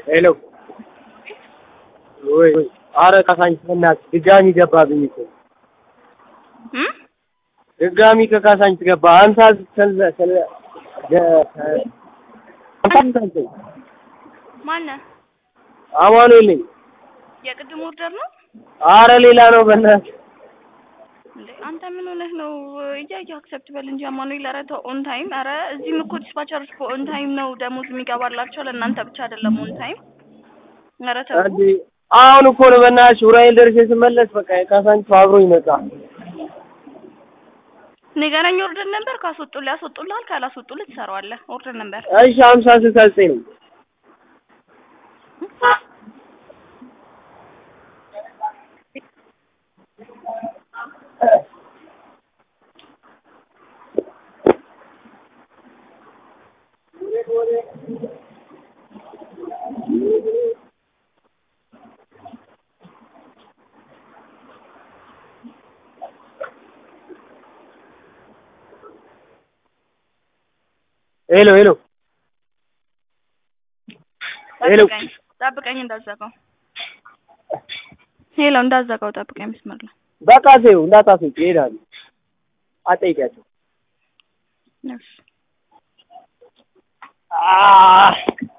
ሄሎ ወይ ወይ ኧረ ካሳንቺስ በእናትሽ ድጋሚ ገባብኝ እኮ እም ድጋሚ ከካሳንቺስ ገባ ሀምሳ ስለ ስለ ማነህ? አማኑኤል ነኝ። የቅድም ኦርደር ነው ኧረ ሌላ ነው በእናትህ እንዴ? አንተ ምን ሆነህ ነው? እያየህ አክሰፕት በል እንጂ አማኑኤል። ኧረ ተው ኦን ታይም። ኧረ እዚህም እኮ ዲስፓቸሮች ኦን ታይም ነው ደሞዝ የሚገባላቸው ለእናንተ ብቻ አይደለም ኦን ታይም። ኧረ ተው እንዴ አሁን እኮ ነው በእናትሽ ዑራኤል ደርሼ ስመለስ በቃ የካሳንቺስ አብሮ ይመጣ ንገረኝ። ኦርደር ነበር ካስወጡልህ ያስወጡልሃል፣ ካላስወጡልህ ትሰራዋለህ። ኦርደር ነበር እሺ ሀምሳ ስልሳ ዘጠኝ ነው ሄሎ ሄሎ ሄሎ ጠብቀኝ፣ ጠብቀኝ እንዳዘጋው። ሄሎ እንዳዘጋው ጠብቀኝ። መስመር ላይ በቃ ተይው እንዳታስወጪ ይሄዳሉ አትጠይቂያቸው እሺ አህ